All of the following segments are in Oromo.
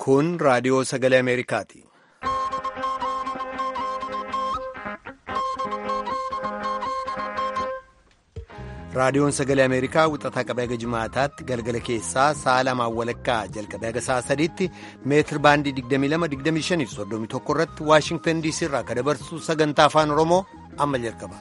Kun raadiyoo sagalee Ameerikaati. Raadiyoon sagalee Ameerikaa wixataa qabee haga jimaataatti galgala keessaa sa'a lamaan walakkaa jalqabee haga sa'a sadiitti meetir baandii 22-25 irratti Waashingtan DC irraa akka dabarsu sagantaa afaan Oromoo amma jalqaba.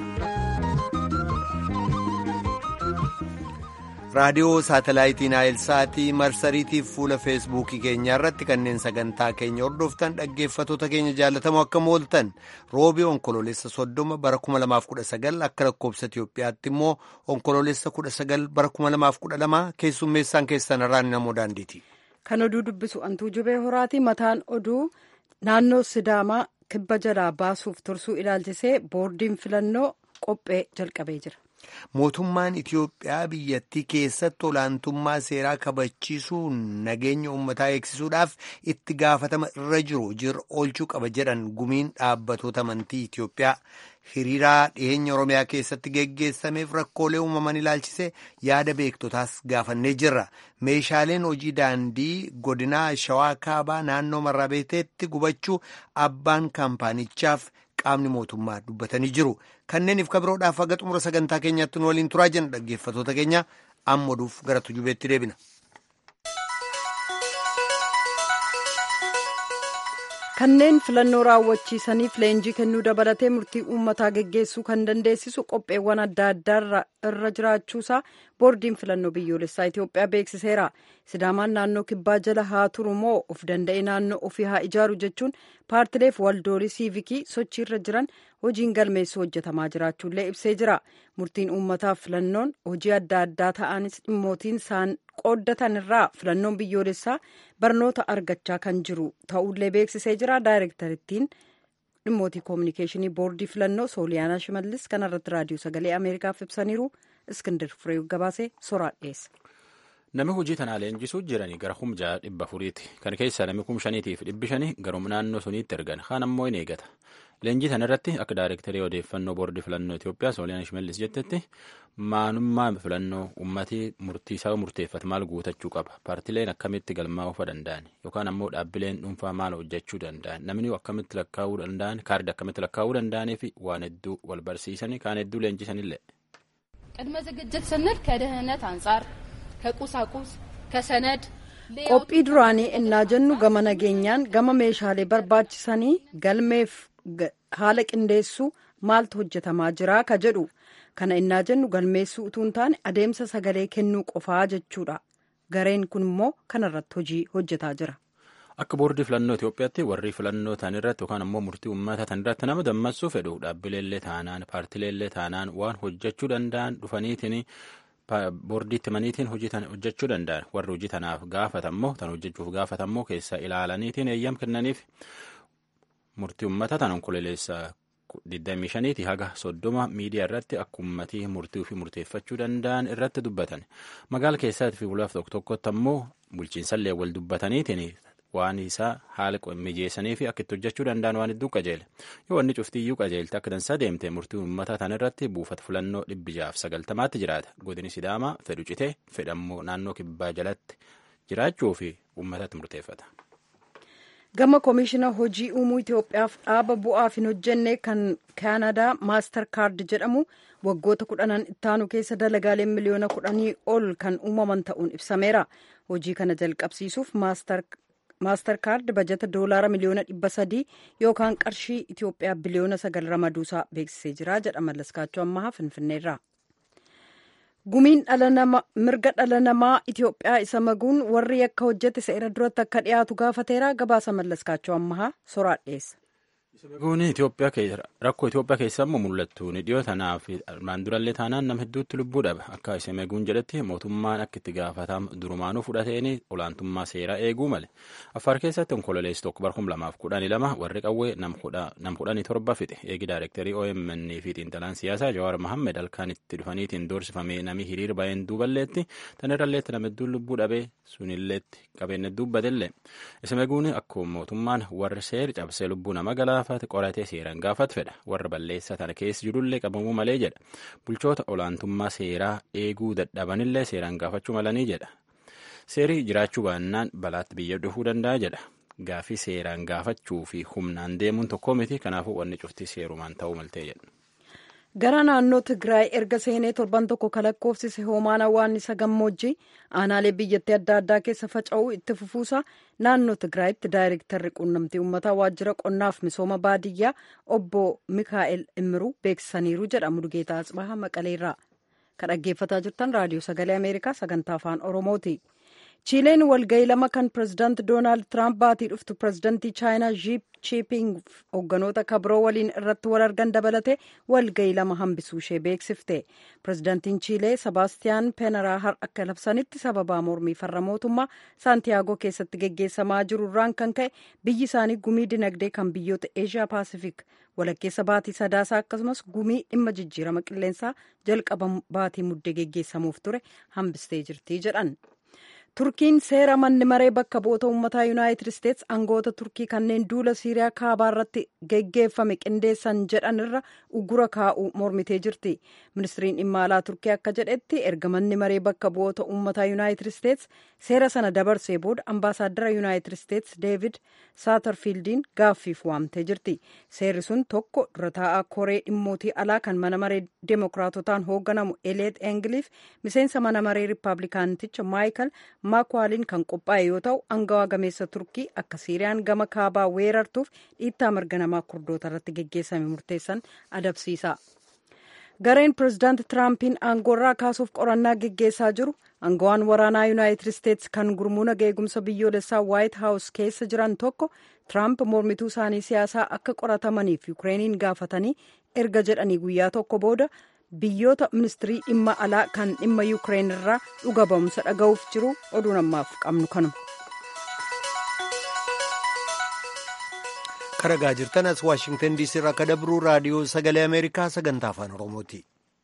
raadiyoo saatalaayitii naayilsaatii marsariitiif fuula feesbuukii keenyaa irratti kanneen sagantaa keenya hordoftan dhaggeeffatoota keenya jaalatamoo akka mooltan roobii onkoloolessa soddoma bara 2019 akka lakkoobsa Itiyoophiyaatti immoo onkoloolessa 19 bara 2012 keessummeessaan keessan irraan namoo daandiiti. Kan oduu dubbisu antuu jubee horaati mataan oduu naannoo Sidaamaa kibba jalaa baasuuf tursuu ilaalchisee boordiin filannoo qophee jalqabee jira. Mootummaan Itiyoophiyaa biyyattii keessatti olaantummaa seeraa kabachiisuu nageenya uummataa eegsisuudhaaf itti gaafatama irra jiru jira oolchuu qaba jedhan gumiin dhaabbatoota amantii Itiyoophiyaa hiriiraa dhiyeenya Oromiyaa keessatti geggeessameef rakkoolee uumaman ilaalchise yaada beektotaas gaafannee jirra. Meeshaaleen hojii daandii godinaa Shawaa Kaabaa naannoo Marrabeeteetti gubachuu abbaan kaampaanichaaf qaamni mootummaa dubbatanii jiru. Kanneeniif kabiroodhaaf haga xumura sagantaa keenyaatti nu waliin turaa jenna dhaggeeffatoota keenya amma oduuf gara tujubeetti deebina. Kanneen filannoo raawwachiisaniif leenjii kennuu dabalatee murtii uummataa geggeessuu kan dandeessisu qopheewwan adda addaa irra jiraachuusaa boordiin filannoo biyyoolessaa Itoophiyaa beeksiseera. Sidaamaan naannoo kibbaa jala haa turu moo of danda'e naannoo ofii haa ijaaru jechuun paartileef waldoolii siivikii sochii irra jiran hojiin galmeessuu hojjetamaa jiraachuullee ibsee jira. Murtiin uummataaf filannoon hojii adda addaa ta'anis dhimmootiin isaan qooddatan irraa filannoon biyyoolessaa barnoota argachaa kan jiru ta'ullee beeksisee jira. Daayirektarittiin dhimmootii koominikeeshinii boordii filannoo sooliyaanaa shimallis kanarratti raadiyoo sagalee ameerikaaf ibsaniiru iskindir firee gabaasee soraa dhiyeessa. Namni hojii tanaa leenjisuu jiranii gara humjaa dhibba afuriiti. Kan keessaa namni kum shaniitiif dhibbi shanii garuma naannoo suniitti ergan. Kaan ammoo in eegata. Leenjii kana irratti akka daayirektarii odeeffannoo boordii filannoo Itoophiyaa Sooliyaan Shimallis jettetti maanummaa filannoo uummatii murtii isaa murteeffate maal guutachuu qaba. Paartileen akkamitti galmaa'uu danda'an yookaan ammoo dhaabbileen dhuunfaa maal hojjechuu danda'an namni akkamitti lakkaa'uu danda'an kaardi akkamitti lakkaa'uu danda'anii fi waan hedduu wal barsiisanii kaan hedduu leenjisanillee. ቅድመ ዝግጅት ስንል ከደህንነት አንጻር ከቁሳቁስ ከሰነድ qophii duraanii innaa jennu gama nageenyaan gama meeshaalee barbaachisanii galmeef haala qindeessuu maaltu hojjetamaa jira ka jedhu kana innaa jennu galmeessuu utuu hin taane adeemsa sagalee kennuu qofaa jechuudha gareen kun immoo kanarratti hojii hojjetaa jira. Akka boordii filannoo Itoophiyaatti warri filannoo ta'an irratti yookaan ammoo murtii uummataa ta'an irratti nama dammaqsuu fedhu dhaabbileellee taanaan paartileellee taanaan waan hojjechuu danda'an dhufaniitiin boordiitti maniitiin hojjechuu danda'an warri hojii tanaaf gaafatammoo tan hojjechuuf gaafatammoo keessa ilaalaniitiin eeyyam kennaniif murtii uummataa tan onkololeessa 25 haga 30 miidiyaa irratti akka uummatii murtii ofii murteeffachuu danda'an irratti dubbatan magaala keessatti fi bulaaf tokko tokkotti ammoo bulchiinsallee wal dubbataniitiin waan isaa haala mijeessanii fi akka itti hojjechuu danda'an waan hedduu qajeele yoo wanni cuftiyyuu qajeelte akka dansaa deemte murtii uummataa tan irratti buufata filannoo dhibbi jaaf sagaltamaatti jiraata godini sidaamaa fedhu citee fedhammoo naannoo kibbaa jalatti jiraachuu fi uummatatti murteeffata. gama koomishina hojii uumuu Itoophiyaaf dhaaba bu'aaf hin hojjenne kan kaanadaa maastar kaard jedhamu waggoota kudhanan ittaanu keessa dalagaaleen miliyoona kudhanii ol kan uumaman ta'uun ibsameera hojii kana jalqabsiisuuf maastar kaard bajata doolaara miliyoona dhibba sadii yookaan qarshii Itoophiyaa biliyoona sagal ramaduusaa beeksisee jira jedha mallaskaachuu ammahaa finfinneerra. gumiin mirga dhala namaa Itoophiyaa isa maguun warri akka hojjete seera duratti akka dhiyaatu gaafateera gabaasa mallaskaachuu ammahaa soraa dhiyeessa. Guun rakkoo Itoophiyaa keessa immoo mul'attu ni dhiyoo tanaaf armaan durallee taanaan nama hedduutti lubbuu dhaba akka Isemeguun jedhetti mootummaan akka itti gaafatamu durumaanuu fudhateen olaantummaa seeraa eeguu male affaar keessatti onkololeessi tokko bara kuma lamaaf kudhanii lama warri qawwee nam kudhanii torba fixe eegi daayirektarii OMN fi xiinxalaan siyaasaa Jawaar Mohammed halkan itti dhufaniitiin doorsifamee namni hiriir baay'een duuballeetti tanirralleetti nama hedduun lubbuu dhabee sunilleetti qabeenya dubbatellee Isemeguun akkuma mootummaan warri seera cabsee lubbuu nama galaaf qoratee seeraan gaafatu fedha warra balleessaa tana keessa jirullee qabamuu malee jedha bulchoota olaantummaa seeraa eeguu dadhabanillee seeraan gaafachuu malanii jedha seerii jiraachuu baannaan balaatti biyya dhufuu danda'a jedha. Gaafii seeraan gaafachuu fi humnaan deemuun tokko miti kanaafuu wanni cuftii seerumaan ta'uu maltee jedha. gara naannoo tigraay erga seenee torban tokko kalakkoofsise hoomaan awwaannisa gammoojjii aanaalee biyyattii adda addaa keessa faca'uu itti fufuusa naannoo tigraayitti daayirektarri quunnamtii uummataa waajjira qonnaaf misooma baadiyyaa obbo mikaa'el immiruu beeksisaniiru jedha mudgeetaa atsbaha maqaleerraa kan dhaggeeffataa jirtan raadiyoo sagalee ameerikaa sagantaa afaan oromooti. chiileen walgayii lama kan pirezidaanti doonaald tiraamp baatii dhuftu pirezidaantii chaayinaa xi jinping hoogganoota kabiroo waliin irratti wal argan dabalate walgayii lama hambisuu ishee beeksifte pirezidaantiin chiilee sebaastiyaan peenaraa akka labsanitti sababaa mormii farra mootummaa saantiyaagoo keessatti geggeessamaa jiru irraan kan ka'e biyyi isaanii gumii dinagdee kan biyyoota eeshiyaa paasifik walakkeessa baatii sadaasaa akkasumas gumii dhimma jijjiirama qilleensaa jalqaba baatii muddee geggeessamuuf ture hambistee jirti jedhan. turkiin seera manni maree bakka bu'oota uummataa yuunaayitid isteets aangoota turkii kanneen duula siiriyaa kaabaa irratti geggeeffame qindeessan jedhan irra uggura kaa'uu mormitee jirti ministiriin dhimma alaa turkii akka jedhetti erga manni maree bakka bu'oota uummataa yuunaayitid isteets seera sana dabarsee booda ambaasaaddara yuunaayitid isteets deevid saatarfiildiin gaaffiif waamtee jirti seerri sun tokko dura taa'aa koree dhimmootii alaa kan mana maree deemokiraatotaan hoogganamu eleet eengiliif miseensa mana maree riippaabilikaanticha maayikal maakwaaliin kan qophaa'e yoo ta'u angawaa gameessa turkii akka siiriyaan gama kaabaa weerartuuf dhiittaa mirga namaa kurdoota irratti geggeessame murteessan adabsiisa. gareen pirezidaanti tiraampiin aangoorraa kaasuuf qorannaa geggeessaa jiru aangawaan waraanaa yuunaayitid isteets kan gurmuu nagaa eegumsa biyyoolessaa waayit haawus keessa jiran tokko tiraamp mormituu isaanii siyaasaa akka qoratamaniif yukireeniin gaafatanii erga jedhanii guyyaa tokko booda biyyoota ministirii dhimma alaa kan dhimma yuukireen irraa dhuga ba'umsa dhaga'uuf jiru oduu namaaf qabnu kanuma. karagaa jirtan as waashingtan diisii irraa akka dabruu raadiyoo sagalee ameerikaa sagantaa afaan oromooti.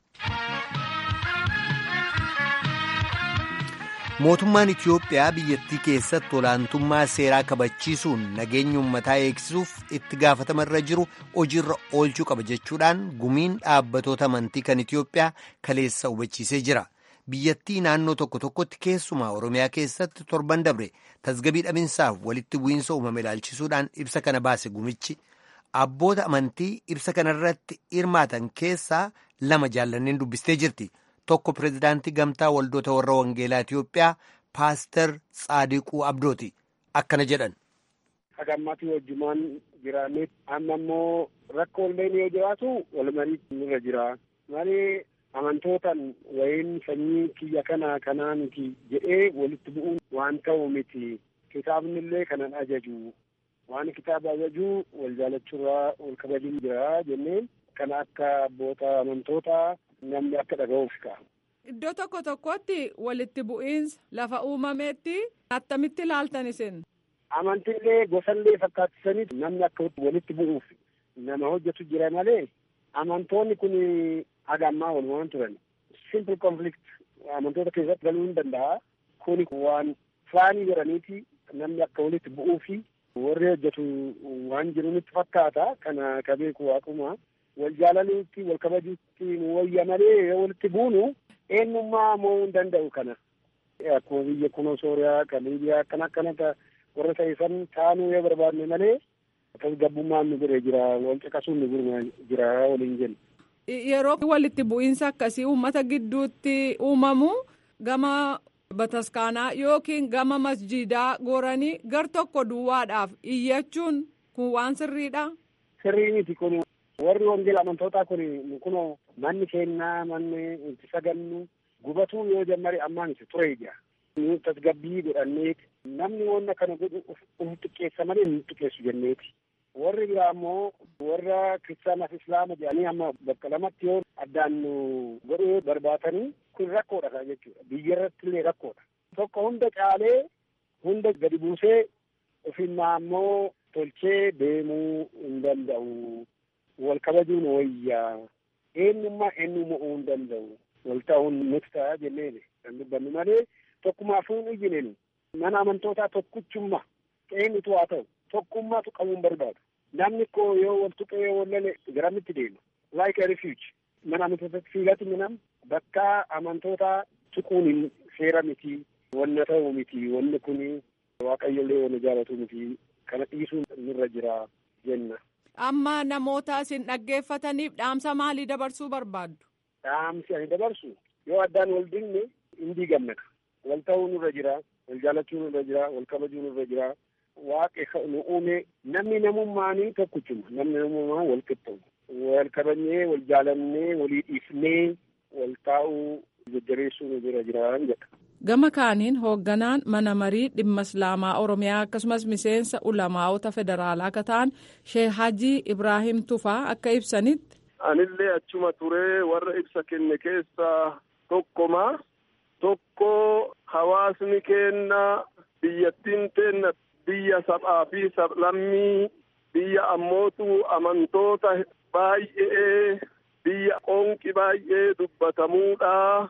mootummaan itiyoophiyaa biyyattii keessatti olaantummaa seeraa kabachiisuun nageenya uummataa eegsisuuf itti gaafatama irra jiru hojiirra oolchuu qaba jechuudhaan gumiin dhaabbatoota amantii kan itiyoophiyaa kaleessa hubachiisee jira biyyattii naannoo tokko tokkotti keessumaa oromiyaa keessatti torban dabre tasgabii dhabinsaaf walitti bu'iinsa uumame ilaalchisuudhaan ibsa kana baase gumichi abboota amantii ibsa kanarratti hirmaatan keessaa lama jaallanneen dubbistee jirti. tokko pirezidaantii gamtaa waldoota warra wangeelaa Itiyoophiyaa paaster Tsaadiquu Abdooti akkana jedhan. Hagammaatii wajjumaan jiraanne amma immoo rakkoo illee yoo jiraatu wal marii nurra jira. Malee amantootaan wayiin sanyii kiyya kana kanaa miti jedhee walitti bu'uun waan ta'u miti. Kitaabni illee kanan ajaju. Waan kitaaba ajaju wal jaalachuurraa wal kabajuun jira jenneen kana akka abboota amantootaa namni akka dhaga'uuf ka'a. Iddoo tokko tokkotti walitti bu'iinsa lafa uumameetti attamitti ilaaltan isin. Amantiilee gosallee fakkaattisanii namni akka walitti bu'uuf nama hojjetu jira malee amantoonni kun haga ammaa walumaan turan. Simple conflict amantoota keessatti galuu hin danda'a. Kuni waan faanii jedhaniiti namni akka walitti bu'uufi warri hojjetu waan jiruunitti fakkaata kana ka beeku waaquma. wal jaalaluutti wal kabajuutti nu wayya malee yoo walitti buunu eenyummaa mo'uu hin danda'u kana. Akkuma biyya kunoo Sooriyaa kan Liibiyaa akkana akkanata warra ta'isan taanuu yoo barbaadne malee tasgabbummaan nu godhee jira wal caqasuun nu godhee jira waliin jenna. Yeroo walitti bu'iinsa akkasii uummata gidduutti uumamu gama bataskaanaa yookiin gama masjiidaa goranii gar tokko duwwaadhaaf iyyachuun kun waan sirriidha. Sirrii miti kun warri wangeela amantootaa kun kunoo manni kennaa manni itti sagannu gubatuu yoo jammare ammaan isa ture ija nu tasgabbii godhanneeti namni wanna kana godhu uf xiqqeessa malee nu xiqqeessu jenneeti warri biraa ammoo warra kiristaanaaf islaama jedhanii amma bakka lamatti yoo addaan nu godhuu barbaatanii kun rakkoodha jechuudha biyya irratti illee rakkoodha tokko hunda caalee hunda gadi buusee ofinnaa ammoo tolchee deemuu hin danda'u. wal kabajuun wayyaa eenyummaa eenyummaa uumuu hin danda'u wal ta'uun nuti ta'a jenneeni kan dubbannu malee tokkumaafuun iyyineen mana amantootaa tokkichummaa eenyutu haa ta'u tokkummaatu qabuun barbaadu namni koo yoo wal tuqee yoo wal lale garamitti deema like a refuge mana amantootaatti fiigatti minam bakka amantootaa tuquun hin seera miti wanna ta'u miti wanni kun waaqayyollee wanna jaalatu miti kana dhiisuun nurra jira jenna. Amma namoota isin dhaggeeffataniif dhaamsa maalii dabarsuu barbaaddu? Dhaamsi ani dabarsu yoo addaan wal dinne hin diigamna. Wal ta'uu nurra jira, wal jaalachuu nurra jira, wal kabajuu nurra jira. Waaqi nu uume namni namummaanii tokkichuma namni namummaa wal qixxaawu. Wal kabajnee, wal jaalannee, walii dhiifnee, wal taa'uu jajjabeessuu nu bira jiraan jedha. Gama kaaniin hoogganaan mana marii dhimma Islaamaa Oromiyaa akkasumas miseensa ulamaa'ota federaalaa akka ta'an Sheek Hajii Ibraahim Tufaa akka ibsanitti. Anillee achuma turee warra ibsa kenne keessaa tokkoma. Tokko hawaasni keenna biyyattiin teenna biyya sab'aa fi sablammii biyya ammootu amantoota baay'ee biyya qoonqi baay'ee dubbatamuudha.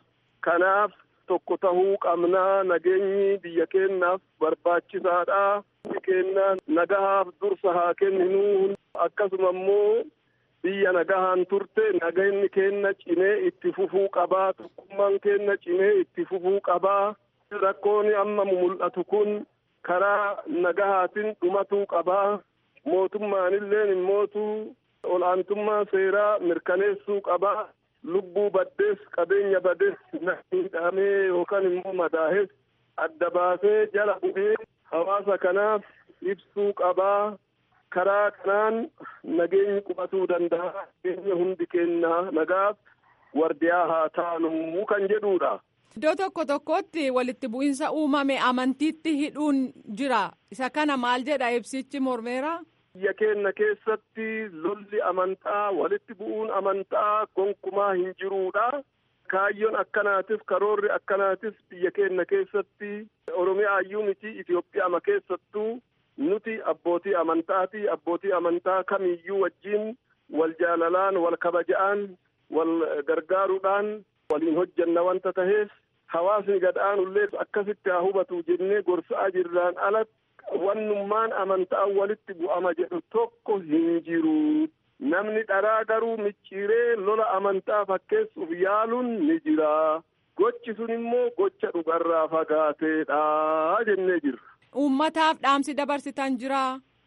Kanaaf tokko tahuu qabnaa nageenyi biyya keennaaf barbaachisaadha. Biyyi keenya nagahaaf dursa haa kenninu akkasuma immoo biyya nagahaan turte nageenyi keenya cimee itti fufuu qabaa tokkummaan keenya cimee itti fufuu qabaa rakkoon amma mul'atu kun karaa nagahaatiin dhumatuu qabaa mootummaanilleen immootu ol'aantummaa seeraa mirkaneessuu qabaa lubbuu baddees qabeenya badees miidhamee yookaan immoo madaahes adda baasee jala bu'ee hawaasa kanaaf ibsuu qabaa karaa kanaan nageenyi qubatuu danda'a nageenya hundi keenya nagaaf wardiyaa haa taanu kan jedhuudha. Iddoo tokko tokkotti walitti bu'iinsa uumame amantiitti hidhuun jira. Isa kana maal jedha ibsichi mormeera? Biyya keenya keessatti lolli amantaa walitti bu'uun amantaa gonkumaa hin jiruudha. Kaayyoon akkanaatif karoorri akkanaatis biyya keenya keessatti Oromiyaa iyyuu miti Itoophiyaa keessattuu nuti abbootii amantaati. Abbootii amantaa kamiyyuu wajjin wal jaalalaan wal kabaja'aan wal gargaaruudhaan waliin hojjanna wanta taheef hawaasni gad'aanullee akkasitti haa hubatu jennee gorsaa jirraan alatti wannummaan amantaa walitti bu'ama jedhu tokko hin jiru. Namni dharaa garuu micciiree lola amantaa fakkeessuuf yaaluun ni jira. Gochi sun immoo gocha dhugarraa fagaateedha jennee jirra. Uummataaf dhaamsi dabarsitan jira.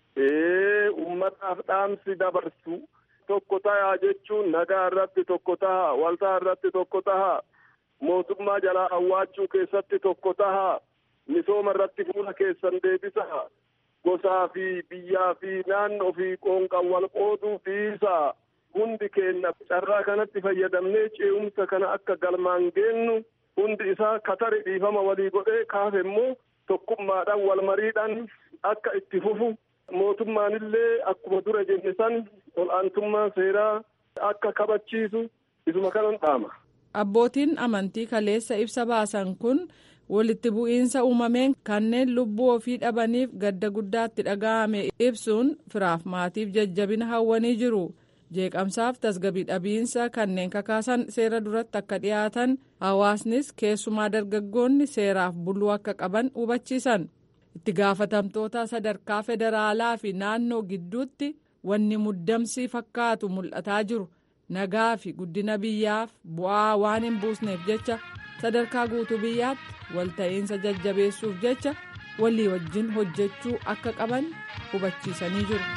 Ee uummataaf dhaamsi dabarsu tokko ta'a jechuun nagaa irratti tokko ta'a waltaa irratti tokko ta'a mootummaa jalaa awwaachuu keessatti tokko ta'a misooma irratti fuula keessan deebisa gosaa fi biyyaa fi naannoo fi qoonqan wal qooduu dhiisa hundi keenya carraa kanatti fayyadamnee ce'umsa kana akka galmaan geennu hundi isaa katari dhiifama walii godhee kaafe immoo tokkummaadhaan wal mariidhaan akka itti fufu mootummaanillee akkuma dura jenne san ol'aantummaa seeraa akka kabachiisu isuma kanan dhaama. Abbootiin amantii kaleessa ibsa baasan kun walitti bu'iinsa uumameen kanneen lubbuu ofii dhabaniif gadda guddaatti dhaga'ame ibsuun firaaf maatiif jajjabina hawwanii jiru. jeeqamsaaf tasgabii dhabiinsa kanneen kakaasan seera duratti akka dhiyaatan hawaasnis keessumaa dargaggoonni seeraaf buluu akka qaban hubachiisan itti gaafatamtoota sadarkaa federaalaa fi naannoo gidduutti wanni muddamsii fakkaatu mul'ataa jiru nagaa fi guddina biyyaaf bu'aa waan hin buusneef jecha sadarkaa guutuu biyyaatti walta'iinsa jajjabeessuuf jecha walii wajjin hojjechuu akka qaban hubachiisanii jiru.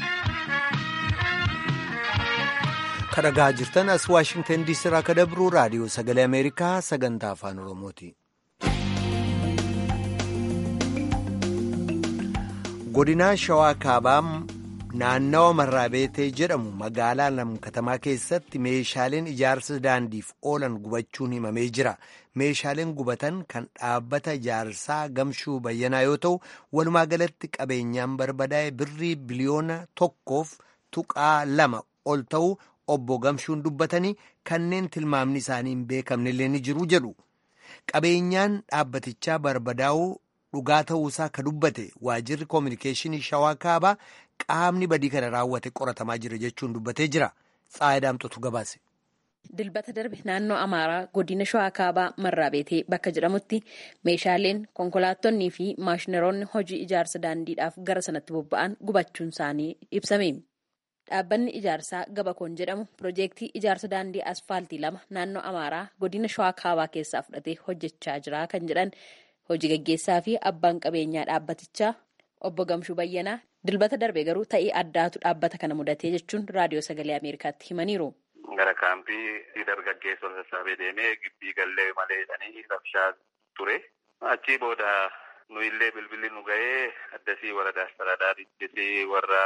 kadhagaa jirtan as waashingtan diisii irraa kadabruu raadiyoo sagalee ameerikaa sagantaa afaan oromooti. godinaa shawaa kaabaa naannawa marraabeetee jedhamu magaalaa lamkatamaa keessatti meeshaaleen ijaarsa daandiif oolan gubachuun himamee jira meeshaaleen gubatan kan dhaabbata ijaarsaa gamshuu bayyanaa yoo ta'u walumaa galatti qabeenyaan barbadaa'e birrii biliyoona tokkoof tuqaa lama ol ta'u obbo Gamshuun dubbatanii kanneen tilmaamni isaanii hin beekamne illee ni jiru jedhu qabeenyaan dhaabbatichaa barbadaa'uu dhugaa ta'uusaa ka dubbate waajirri koominikeeshinii shawaa kaabaa qaamni badii kana raawwate qoratamaa jira jechuun dubbatee jira tsaayidaamtotu gabaase. Dilbata darbe naannoo Amaaraa godina Shawaa Kaabaa Marraabeetee bakka jedhamutti meeshaaleen konkolaattonnii fi maashinaroonni hojii ijaarsa daandiidhaaf gara sanatti bobba'an gubachuun isaanii ibsame. Dhaabbanni ijaarsaa Gabakoon jedhamu piroojeektii ijaarsa daandii asfaaltii lama naannoo Amaaraa godina Shawaa Kaabaa keessaa fudhatee hojjechaa jira kan jedhan hojii gaggeessaa fi abbaan qabeenyaa dhaabbatichaa obbo Gamshuu Bayyanaa dilbata darbe garuu ta'ii addaatu dhaabbata kana mudatee jechuun raadiyoo sagalee Ameerikaatti himaniiru. Gara kaampii dargaggeessota sassaabee deemee gibbii gallee malee jedhanii rabshaa ture. Achii booda nu illee bilbilli nu ga'ee addasii warra daastaraadhaa warra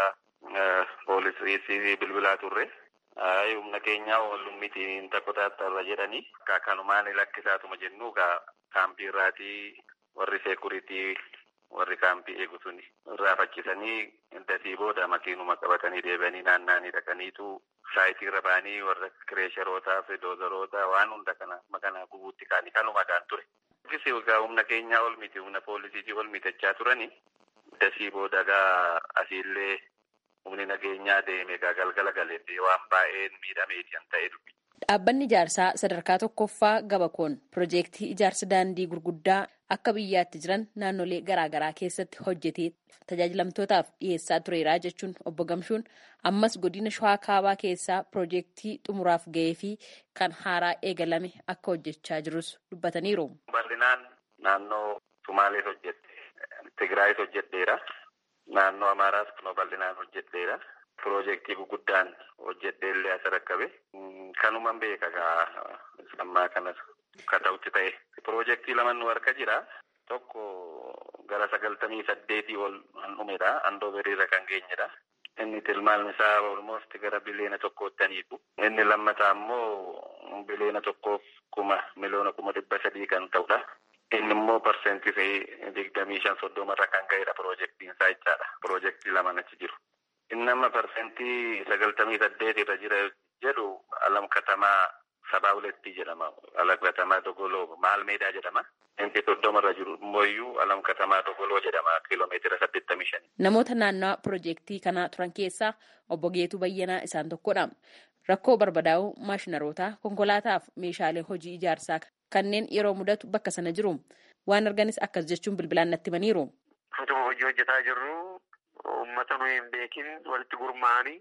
poolisii bilbilaa turre. humna keenya oolluun miti hin takkootaattarra jedhanii kanumaan lakkisaatuma jennu kaampii irraatii warri seekuritii warri kaampii eegu suni irraa facchisanii dasii booda makiinuma qabatanii deebi'anii naanna'anii dhaqaniitu saayitii irra ba'anii warra kireesharootaa fi doozaroota waan hunda kana makana gubuutti kaanii kanuma gaan ture. Egaa humna keenyaa ol miti humna poolisiitii ol mitachaa turanii dasii booda gaa asiillee humni nageenyaa deeme egaa galgala galeetti waan baay'een miidhameeti kan ta'e dubbi. Dhaabbanni ijaarsaa sadarkaa tokkoffaa gabakoon piroojeektii ijaarsa daandii gurguddaa akka biyyaatti jiran naannolee garaagaraa keessatti hojjetee tajaajilamtootaaf dhiyeessaa tureera jechuun obbo Gamshuun ammas godina shawaa kaabaa keessaa piroojeektii xumuraaf ga'ee fi kan haaraa eegalame akka hojjechaa jirus dubbataniiru. Bal'inaan naannoo Sumaalees hojjette, Tigraayis hojjedheera. Naannoo Amaaraas kunoo bal'inaan hojjedheera. Piroojeektii guguddaan hojjedheellee as rakkabe. Kanuman beeka gaa ammaa kanas akka ta'utti ta'e. Piroojeektii lama nu harka jira. Tokko gara sagaltamii saddeetii ol kan dhumedha. Andoo biriirra kan geenyedha. Inni tilmaamni isaa olmoosti gara biliyoona tokkoottaniitu. Inni lammataa immoo biliyoona tokkoof kuma miliyoona kuma dhibba sadii kan ta'udha. Inni immoo parsentii ta'ee digdamii shan soddomarra kan ga'edha piroojeektiin isaa jechaadha. Piroojeektii lama achi jiru. Inni amma parsentii sagaltamii saddeet irra jira jedhu alam katamaa sabaa huletti jedhama. Alam katamaa dogoloo maal meedaa jedhama. Inni soddomarra jiru immoo alam katamaa dogoloo jedhama kiiloomeetira saddeettamii shani. Namoota naannawaa piroojeektii kanaa turan keessaa obbo Geetuu Bayyanaa isaan tokkodha. Rakkoo barbadaa'uu maashinarootaa konkolaataaf meeshaalee hojii ijaarsaa kanneen yeroo mudatu bakka sana jiru. Waan arganis akkas jechuun bilbilaan natti himaniiru. Utuma hojii hojjetaa jirru uummata nuyi hin beekin walitti gurmaa'anii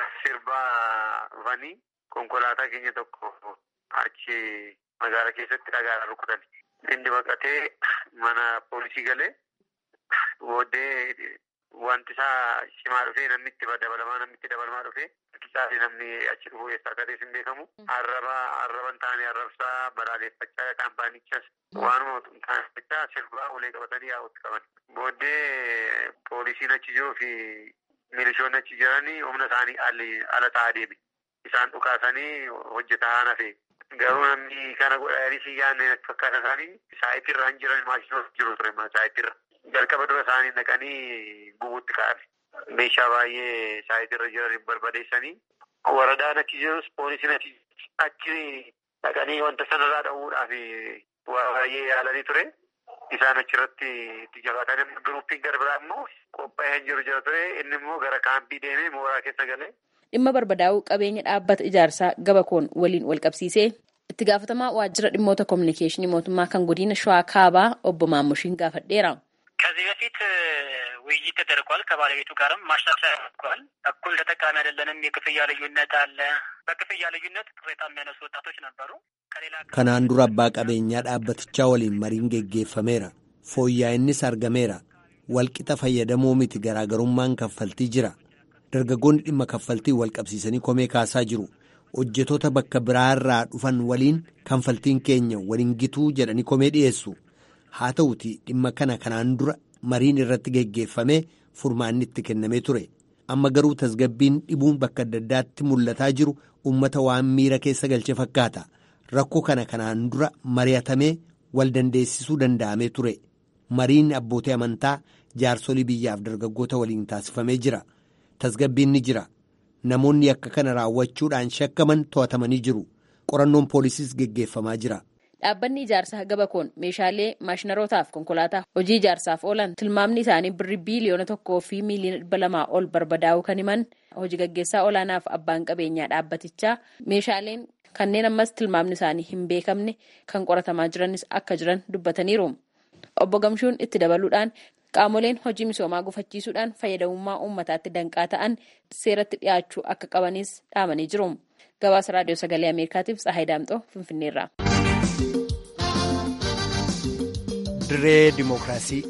sirbaa dhufanii konkolaataa keenya tokko achi magaala keessatti dhagaadhaan rukutan. Inni baqatee mana poolisii galee booddee wanti isaa cimaa dhufee namni itti dabalamaa namni itti dabalamaa dhufee Caalee namni achi dhufu eessaa akka ta'e hin beekamu. Arraba arraban taane arrabsaa balaaleffachaa kaampaanichas waanuma taanifachaa sirbaa ulee qabatanii yaa'utti qaban. Booddee poolisiin achi jiruu fi milishoonni achi jiranii humna isaanii ala ta'aa deeme. Isaan dhukaasanii hojjetaa hafe. Garuu namni kana godhanii si yaadne fakkaata isaanii saayitirra hin jiran maashinoota jiru ture saayitirra. Jalqaba dura isaanii naqanii gubuutti kaa'ame. Meeshaa baay'ee saayitirra jiran barbadeessanii waradaan achi jirus poolisiin achi dhaqanii wanta sanarraa dha'uudhaaf baay'ee yaalanii ture. Isaan achirratti itti jabaatan giruppiin gara biraa immoo qophaa'ee hin jiru jira ture. Inni immoo gara kaampii deemee mooraa keessa galee. Dhimma barbadaa'uu qabeenya dhaabbata ijaarsaa gabakoon waliin wal qabsiisee itti gaafatamaa waajjira dhimmoota kominikeeshinii mootummaa kan godina shawaa kaabaa obbo Maammushiin gaafadheera. ከዚህ በፊት ውይይት ተደርጓል። ከባለቤቱ ጋርም ማሻሻያ አድርጓል። እኩል ተጠቃሚ አይደለንም፣ የክፍያ ልዩነት አለ። በክፍያ ልዩነት ቅሬታ የሚያነሱ ወጣቶች ነበሩ። ከሌላ kanaan dura abbaa qabeenyaa dhaabbatichaa waliin mariin geggeeffameera fooyya'innis argameera walqixa fayyadamoo miti garaagarummaan kaffaltii jira dargaggoonni dhimma kaffaltii wal qabsiisanii komee kaasaa jiru hojjetoota bakka biraarraa dhufan waliin kaffaltiin keenya waliin gituu jedhanii komee dhiyeessu haa ta'uti dhimma kana kanaan dura mariin irratti geggeeffamee furmaanni itti kennamee ture amma garuu tasgabbiin dhibuun bakka adda addaatti mul'ataa jiru ummata waan miira keessa galche fakkaata rakkoo kana kanaan dura mari'atamee wal dandeessisuu danda'amee ture mariin abbootii amantaa jaarsolii biyyaaf dargaggoota waliin taasifamee jira tasgabbiin ni jira namoonni akka kana raawwachuudhaan shakkaman to'atamanii jiru qorannoon poolisiis geggeeffamaa jira. Dhaabbanni ijaarsaa gabakoon meeshaalee maashinarootaaf konkolaataa hojii ijaarsaaf oolan tilmaamni isaanii birrii biiliyoona tokkoo fi miiliyoona dhibba lamaa ol barbadaa'uu kan himan hojii gaggeessaa olaanaaf abbaan qabeenyaa dhaabbatichaa meeshaaleen kanneen ammas tilmaamni isaanii hin beekamne kan qoratamaa jiranis akka jiran dubbataniiru. Obbo Gamshuun itti dabaluudhaan qaamoleen hojii misoomaa gufachiisuudhaan fayyadamummaa uummataatti danqaa ta'an seeratti dhiyaachuu akka qabanis dhaamanii jiru. Gabaasa raadiyoo sagalee Ameerikaatiif Tsahaay Daamxoo Finfinneerraa. diree dimookiraasii.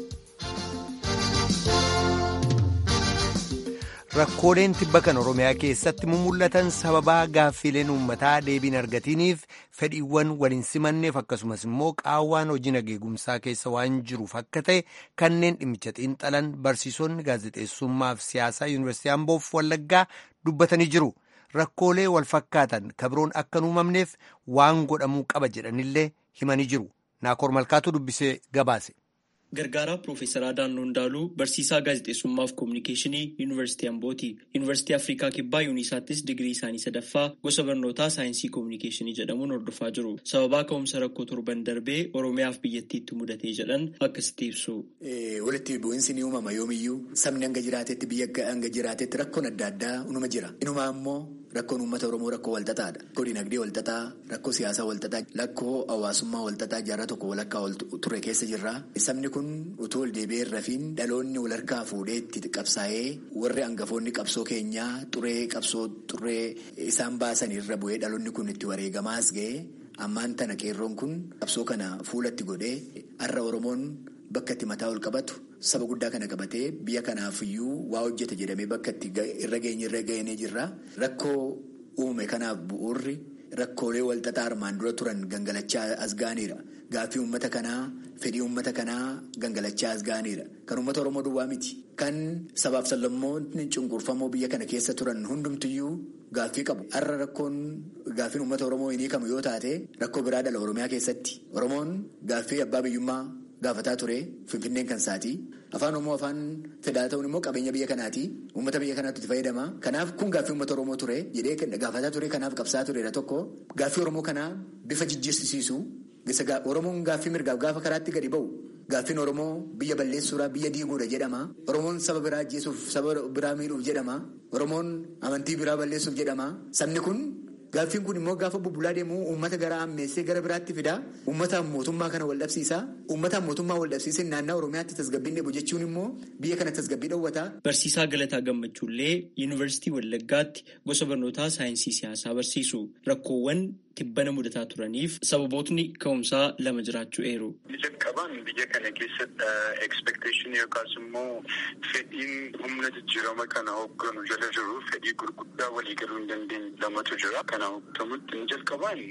rakkooleen tibba kan oromiyaa keessatti mumul'atan sababaa gaaffiileen uummataa deebiin argatiniif fedhiiwwan waliin simanneef akkasumas immoo qaawwaan hojii nageegumsaa keessa waan jiruuf akka ta'e kanneen dhimmicha xiinxalan barsiisonni gaazexeessummaaf siyaasaa yuunivarsiitii amboof wallaggaa dubbatanii jiru rakkoolee wal fakkaatan kabiroon akka hin uumamneef waan godhamuu qaba jedhanillee himanii jiru naakoor malkaatu dubbisee gabaase. Gargaaraa Piroofeesaraa Daannoo Ndaaluu barsiisaa gaazexeessummaa fi koominikeeshinii Yuunivarsiitii Ambooti. Yuunivarsiitii Afrikaa Kibbaa Yuunisaattis digirii isaanii sadaffaa gosa barnootaa saayinsii koominikeeshinii jedhamuun hordofaa jiru. Sababaa ka'umsa rakkoo torban darbee Oromiyaaf biyyattiitti mudatee jedhan akkasitti ibsu. Walitti bu'iinsi ni uumama yoomiyyuu sabni hanga jiraatetti biyya hanga jiraatetti rakkoon adda addaa inuma jira. Inumaa immoo rakkoon uummata Oromoo rakkoo walxaxaadha. Rakkoo dinagdee walxaxaa, rakkoo siyaasaa walxaxaa, rakkoo hawaasummaa walxaxaa jaarraa tokko walakkaa ture keessa jirra. Sabni kun utuu ol deebi'ee rafiin dhaloonni wal harkaa fuudhee itti qabsaa'ee warri hangafoonni qabsoo keenyaa xuree qabsoo xuree isaan baasan irra bu'ee dhaloonni kun itti wareegamaas ga'ee ammaan tana qeerroon kun qabsoo kana fuulatti godhee har'a Oromoon bakka itti mataa ol qabatu saba guddaa kana qabatee biyya kanaafiyyuu waa hojjete jedhamee bakka itti irra geenye irra geenye jirra rakkoo uume kanaaf bu'uurri rakkoolee walxaxaa armaan dura turan gangalachaa as gaaniira. Gaaffii uummata kanaa fedhii uummata kanaa gangalachaa as gaaniira. Kan uummata Oromoo duwwaa miti. Kan sabaaf sablammoonni cunqurfamoo biyya kana keessa turan hundumtiyyuu gaaffii qabu. Har'a rakkoon gaaffiin uummata Oromoo hin hiikamu yoo taate rakkoo biraa dhala Oromiyaa keessatti. Oromoon gaaffii abbaa biyyummaa gaafataa ture Finfinneen kan isaati. Afaan Oromoo afaan fedhaa ta'uun immoo qabeenya biyya kanaati. Uummata biyya kanaatti itti fayyadama. Kanaaf kun gaaffii uummata Oromoo ture jedhee gaafataa ture kanaaf qabsaa turedha tokko. Gaaffii Oromoo kanaa bifa jijjiirsiisu. Oromoon gaaffii mirgaaf gaafa karaatti gadi ba'u gaaffiin Oromoo biyya balleessuudhaa biyya diiguudha jedhama. Oromoon saba biraa ajjeesuuf saba biraa miidhuuf jedhama. Oromoon amantii biraa balleessuuf jedhama. Sabni kun gaaffiin kun immoo gaafa bubbulaa deemu uummata gara ammeessee gara biraatti fida. Uummataan mootummaa kana wal dhabsiisa. Uummataan mootummaa wal dhabsiisee naannaa Oromiyaatti tasgabbiin dheebu jechuun immoo biyya kana tasgabbii dhoowwata. Barsiisaa Galataa Gammachuullee Yuunivarsiitii Wallaggaatti gosa barnootaa saayinsii siyaasaa barsiisu. Rakkoowwan tibbana mudataa turaniif sababootni ka'umsaa lama jiraachuu eeru. Jalqabaan biyya kana keessatti expectation yookaas immoo fedhiin humna jijjiirama kana hoogganu jala jiru fedhii gurguddaa walii galuu hin dandeenye lamatu jira. Kana hooggamutti ni jalqabaan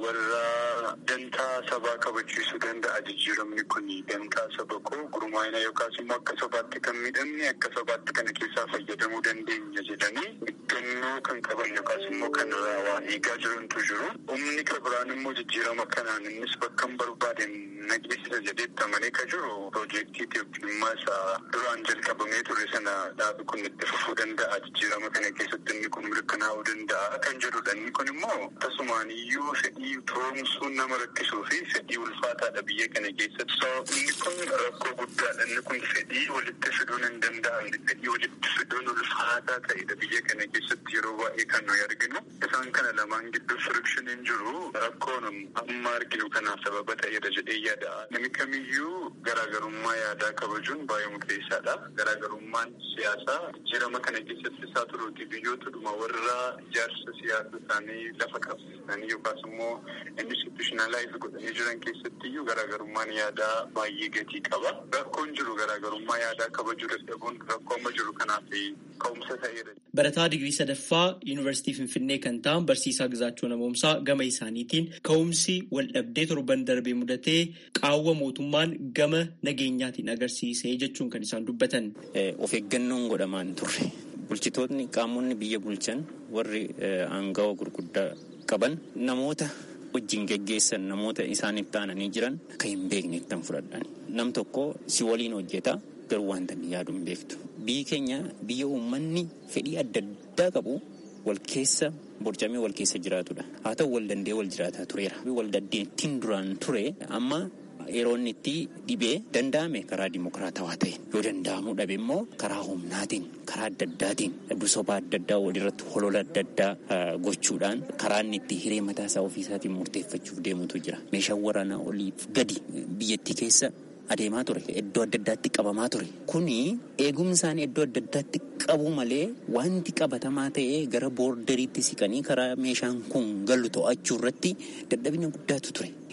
warra dantaa sabaa kabachiisuu danda'a jijjiiramni kun dantaa saba koo gurmaa'ina yookaas immoo akka sabaatti kan miidhamne akka sabaatti kana keessaa fayyadamuu dandeenya jedhanii eeggannoo kan qaban yookaas immoo kan waa eegaa jirantu jiru. Humni kan biraan immoo jijjiirama kanaan innis bakka hin barbaaden nageessisa jedheetti amanee kan jiru piroojeektii Itoophiyaa isaa duraan jalqabamee ture sana dhaabi kun itti fufuu danda'a jijjiirama kana keessatti inni kun mirkanaa'uu danda'a kan jedhudha. Inni kun immoo akkasumaan iyyuu fedhii toomsuun nama rakkisuu fi fedhii ulfaataadha biyya kana keessatti. Inni kun rakkoo guddaadha. Inni kun fedhii walitti fiduun hin danda'amne fedhii walitti fiduun ulfaataa ta'edha biyya kana keessatti yeroo baay'ee kan nuyi arginu. Isaan kana lamaan gidduu firikshiniin jiru rakkoon amma arginu kanaaf sababa ta'eera jedhee yaada. Namni kamiyyuu garaagarummaa yaadaa kabajuun baay'ee murteessaadha. Garaagarummaan siyaasaa jijjiirama kana keessatti isaa turuuti biyyootadhuma warra ijaarsa siyaasa isaanii lafa qabsiisanii yookaas immoo institutionalize godhanii jiran keessatti iyyuu garaagarummaan yaadaa baay'ee gatii qaba. Rakkoon jiru garaagarummaa yaadaa kabajuu dadhabuun rakkoo amma jiru kanaaf ka'umsa ta'eera. Barataa digirii sadaffaa Yuunivarsiitii Finfinnee kan ta'an barsiisaa Gizaachoo Namoomsaa gama isaaniitiin ka'umsi wal dhabdee torban darbee mudatee qaawwa mootummaan gama nageenyaatiin agarsiisee jechuun kan isaan dubbatan. Of eeggannoon godhamaan turre. Bulchitoonni qaamonni biyya bulchan warri aangawa gurguddaa qaban namoota wajjin geggeessan namoota isaaniif taananii jiran kan hin beekne kan fudhadhan. Nam tokko si waliin hojjeta garuu wanta inni yaadu hin beektu. Biyyi keenya biyya uummanni fedhii adda addaa qabu wal keessa borcamee wal keessa jiraatudha. Haa ta'u wal dandee wal jiraataa tureera. Wal dandeettiin duraan ture amma yeroo inni itti dhibee danda'ame karaa dimokiraatawaa ta'e yoo danda'amuu dhabe immoo karaa humnaatiin karaa adda addaatiin soba adda addaa walirratti holola adda addaa gochuudhaan karaa inni itti hiree mataa isaa ofiisaatiin murteeffachuuf deemutu jira. Meeshaan waraanaa oliif gadi biyyattii keessa adeemaa ture iddoo adda addaatti qabamaa ture kuni eegumsaan iddoo adda addaatti qabu malee wanti qabatamaa ta'ee gara boorderiitti siqanii karaa meeshaan kun galu to'achuu irratti dadhabina guddaatu ture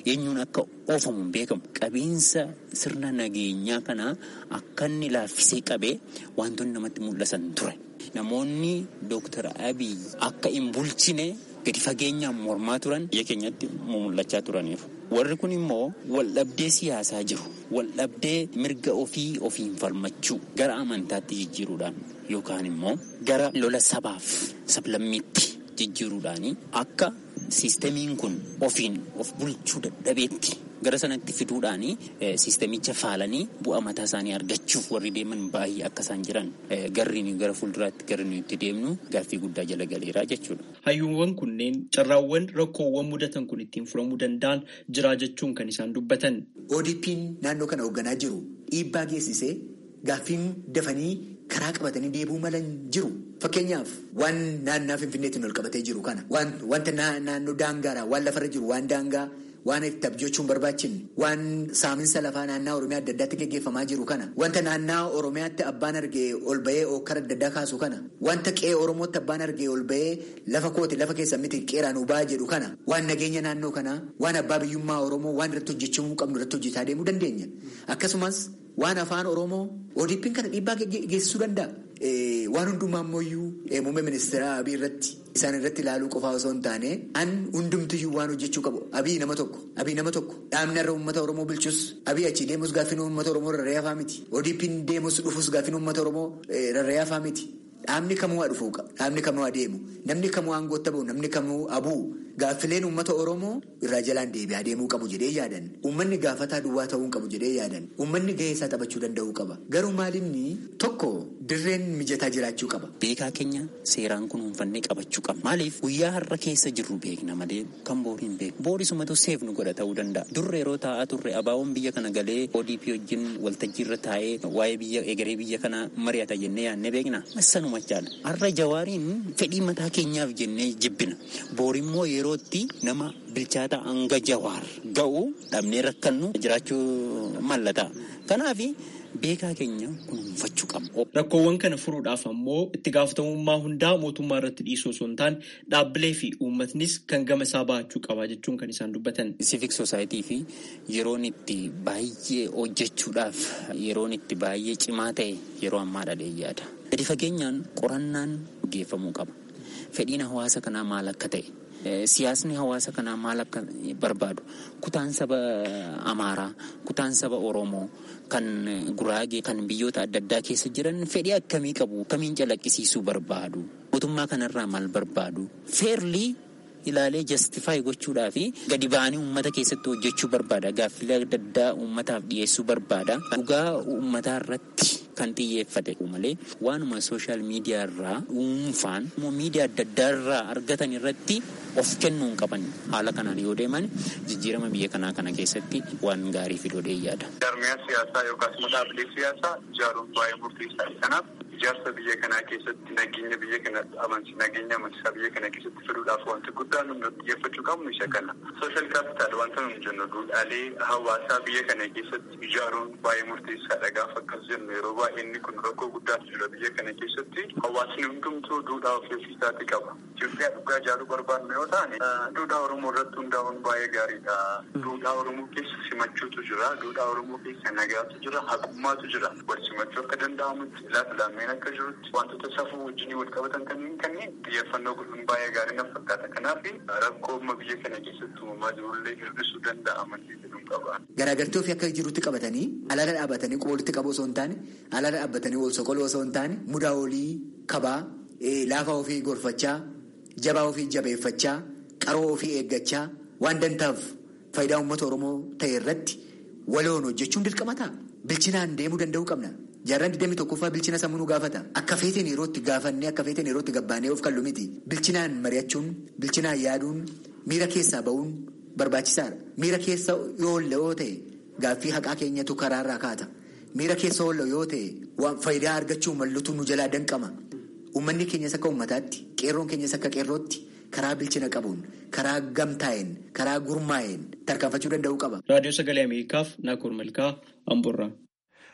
eenyuun akka oofamu hin beekamu. Qabiinsa sirna nageenyaa kanaa akka inni laaffisee qabee wantoonni namatti mul'atan ture. Namoonni Dooktar Abiy akka hin bulchine gadi fageenyaan mormaa turan biyya keenyatti mul'achaa turaniiru. Warri kun immoo waldhabdee siyaasaa jiru. Waldhabdee mirga ofii ofiin falmachuu gara amantaatti jijjiiruudhaan yookaan immoo gara lola sabaaf sablammiitti jijjiiruudhaan akka siistemiin kun ofiin of bulchuu dadhabeetti gara sanatti fiduudhaan siistemicha faalanii bu'aa mataa isaanii argachuuf warri deeman baay'ee akka isaan jiran garri gara fuulduraatti garri nuyi itti deemnu gaaffii guddaa jala galeeraa jechuudha. Hayyuuwwan kunneen carraawwan rakkoowwan mudatan kun ittiin furamuu danda'an jiraa jechuun kan isaan dubbatan. ODP'n naannoo kana hoogganaa jiru dhiibbaa geessisee gaaffiin dafanii karaa qabatanii deebuu malan jiru. Fakkeenyaaf waan naannaa Finfinneetiin ol qabatee jiru kana wanta naannoo daangaadha waan lafarra jiru waan daangaa waan itti abjochuun barbaachin waan saaminsa lafaa naannaa Oromiyaa adda addaatti gaggeeffamaa jiru kana wanta naannaa Oromiyaatti abbaan argee ol bahee okkara adda addaa kaasu kana wanta qe'ee Oromootti abbaan argee ol bahee lafa kooti lafa keessa miti qeeraan ubaa jedhu kana waan nageenya naannoo kanaa waan abbaa biyyummaa Oromoo waan irratti hojjechuu qabnu irratti hojjetaa deemuu dandeenya akkasumas waan afaan Oromoo ODP'n kana dhiibbaa geessisuu danda'a. Waan hundumaa ammoo muummee ministeera Abiy irratti isaan irratti ilaaluu qofaa osoo hin taane an hundumtiyyuu waan hojjechuu qabu Abiy nama tokko Abiy nama tokko dhaabni irra uummata Oromoo bulchus Abiy achi deemus gaaffiin uummata Oromoo rarra'ee hafaa miti ODP'n deemus dhufus gaaffiin uummata Oromoo rarra'ee hafaa miti dhaabni kamuu haa dhufuu dhaabni kamuu haa deemu namni kamuu aangootti bahu namni kamuu abuu gaaffileen uummata Oromoo irraa jalaan deebi'aa deemuu qabu jedhee yaadan uummanni gaafataa duwwaa ta'uu qabu jedhee yaadan uummanni gahee isaa taphachuu danda'uu qaba garuu maalinni tokko dirreen mijataa jiraachuu qaba. Beekaa keenya seeraan kunuunfannee qabachuu qaba. Maaliif guyyaa har'a keessa jirru beekna malee kan borii hin beeku. Boorisumatu seef nu godha ta'uu danda'a. Durre yeroo taa'aa turre abaawoon biyya kana galee ODP wajjin waltajjii irra taa'ee waa'ee biyya egeree biyya kana mari'ata jennee yaadne beekna. Massanuma machaadha. Har'a jawaariin fedhii mataa keenyaaf jennee jibbina. Boorimmoo yerootti nama bilchaata hanga jawaar ga'u dhabnee rakkannu jiraachuu mallata. Kanaafi beekaa keenya kunuunfachuu qabna. Rakkoowwan kana furuudhaaf ammoo itti gaafatamummaa hundaa mootummaa irratti dhiisuu osoo hin taane dhaabbilee fi uummatnis kan gama isaa bahachuu qaba jechuun kan isaan dubbatan. Civic Society fi yeroon itti baay'ee hojjechuudhaaf yeroon itti baay'ee cimaa ta'e yeroo ammaadha yaada. Gadi fageenyaan qorannaan geeffamuu qaba. Fedhiin hawaasa kanaa maal akka ta'e. Siyaasni hawaasa kanaa maal akka barbaadu kutaan saba Amaaraa kutaan saba Oromoo kan Guraagee kan biyyoota adda addaa keessa jiran fedhii akkamii qabu akkamiin calaqqisiisuu barbaadu mootummaa kanarraa maal barbaadu feerlii ilaalee jastifaayi gochuudhaa fi gadi ba'anii uummata keessatti hojjechuu barbaada gaaffilee adda addaa uummataaf dhiyeessuu barbaada dhugaa uummataa irratti kan xiyyeeffate malee waanuma sooshaal miidiyaa irraa dhuunfaan miidiyaa adda addaa irraa argatan irratti of kennuu hin qaban haala kanaan yoo deeman jijjiirama biyya kanaa kana keessatti waan gaarii fidoodhee yaada. Jaarmiyaa siyaasaa yookaas immoo dhaabbilee siyaasaa ijaaruun baay'ee murteessaadha. Kanaaf ijaarsa biyya kanaa keessatti nageenya biyya kana amansi nageenya amansiisaa biyya kana keessatti fiduudhaaf wanti guddaan nu xiyyeeffachuu qabnu isa kana. Sooshaal kaapitaal wanta nuyi jennu duudhaalee hawaasaa biyya kana keessatti ijaaruun baay'ee murteessaadha. Gaafa akkas jennu yeroo baay'ee inni kun rakkoo guddaatu jira biyya kana keessatti hawaasni hundumtuu duudhaa ofii ofiisaati qaba. Itoophiyaa dhugaa ijaaruu barbaadnu yoo ta'an duudhaa Oromoo irratti hundaa'uun baay'ee gaariidha. Duudhaa Oromoo keessa simachuutu jira. Duudhaa Oromoo keessa nagaatu jira. Haqummaatu jira. Wal simachuu akka danda'amutti laata lammeen akka jirutti wantoota safuu wajjin wal qabatan kanneen kanneen xiyyeeffannoo godhuun baay'ee gaarii na fakkaata. Kanaaf rakkoo amma biyya kana keessatti uumamaa jirullee hir'isuu danda'a malee jedhuun qaba. Garaagartee ofii akka jirutti qabatanii alaala dhaabbatanii walitti qabu osoo hin taane alaala dhaabbatanii wal soqoluu osoo hin taane mudaa olii kabaa laafaa ofii gorfachaa jabaa ofii jabeeffachaa qaroo ofii eeggachaa waan dantaaf faayidaa uummata Oromoo ta'e irratti waloon hojjechuun dirqama ta'a. Bilchinaan deemuu danda'uu qabna. Jaarraan 21ffaa bilchina sammuu nu gaafata. Akka feeteen yerootti gaafannee akka feeteen yerootti gabbaanee of kallu miti. Bilchinaan mari'achuun, bilchinaan yaaduun, miira keessaa ba'uun barbaachisaadha. Miira keessa yoo oolle yoo ta'e gaaffii haqaa keenyatu karaarraa kaata. Miira keessa oolle yoo ta'e faayidaa argachuu mallutu nu jalaa danqama. Uummanni keenyas akka uummataatti, qeerroon keenyas akka qeerrootti karaa bilchina qabuun, karaa gamtaa'een, karaa gurmaa'een tarkaanfachuu danda'uu qaba. Raadiyoo Sagalee Ameerikaaf Naakoor Malkaa Amborraa.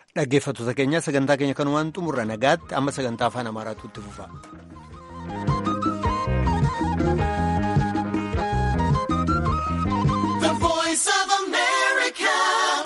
Dhaggeeffattoota keenya sagantaa keenya kanumaan xumurra nagaatti amma sagantaa afaan Amaaraatu itti fufa.